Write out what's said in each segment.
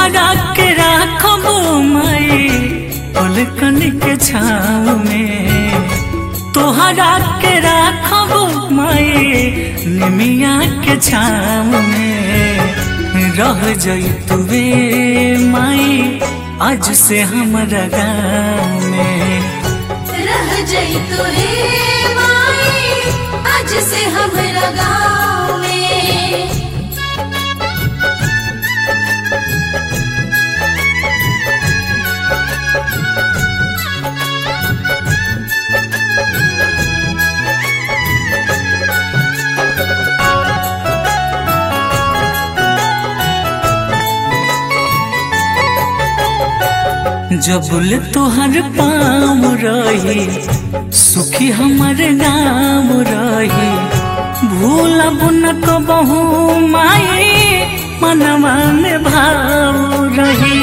तोहरा के राखब माई पलकन के छाव में तोहरा के राखब माई निमिया के छाव में रह जैतुवे माई आज से हमरा गाँव में रह जइतु हे माई आज से हमरा गाँव में जबुल तोहर पाम रही सुखी हमर नाम रही भूलब न कबहू माई मनवा में भाव रही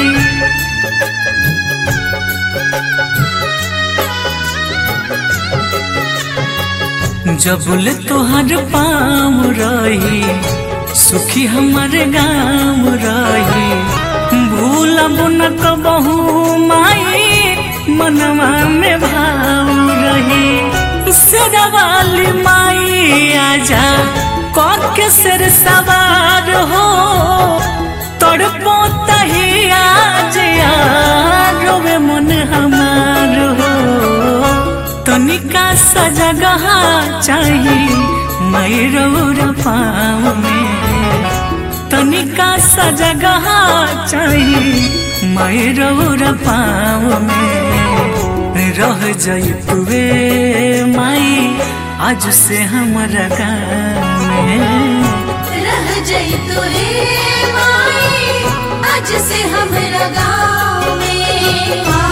जबुल तोहर पाम रही सुखी हमर गाम रही भूलब न कबहू माई मनवा में भाव रही सरवाली माई आजा के सिर सवार हो तड़पो तही आज रोवे मन हमार हो तनिका सजगह चाही मैरौर पाँव में तनिका सजगह चाही मैरौर पाँव में रह जैतुवे माई आज से हमरा गाँव में रह जइतु हे माई आज से हमरा गाँव में आ,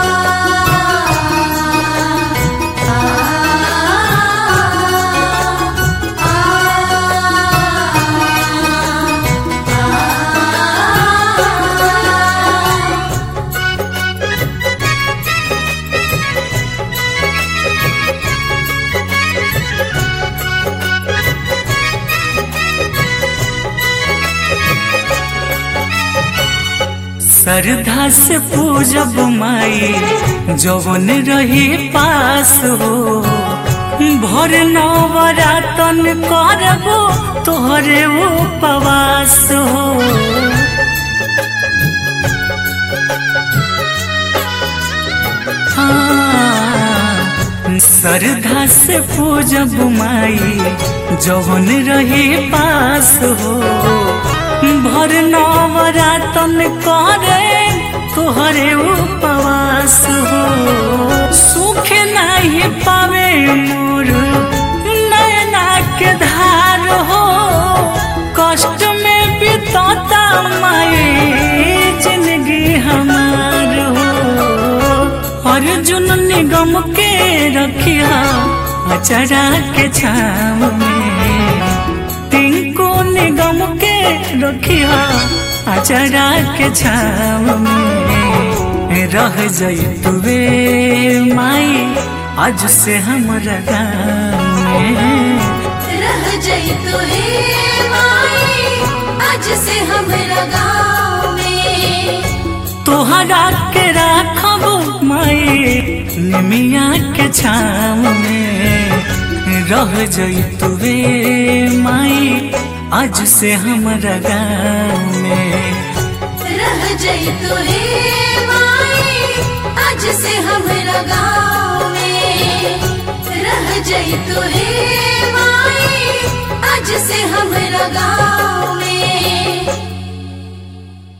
आ, आ, आ, श्रद्धा से पूजब माई जवन रही पास हो भर नवरातन करबो तोहरे उपवास हो हाँ, श्रद्धा से पूजब माई जवन रही पास हो भर नवरातन करे तोहरे उपवास हो सुख नहीं पावे मोर नैना के धार हो कष्ट में बितता माई जिंदगी हमार हो अर्जुन निगम के रखिया अचरा के छाव में टिंको निगम के रखिया अचरा के छाव में रह जैतुवे माई आज से हमरा गाँव में रह जइतु हे माई आज से हमरा गाँव में तोहरा के राखब माई निमिया के छाव में रह जैतुवे माई आज से हमरा गाँव में रह जइतु हे माई आज से हमरा गाँव में रह जइतु हे माई आज से हमरा गाँव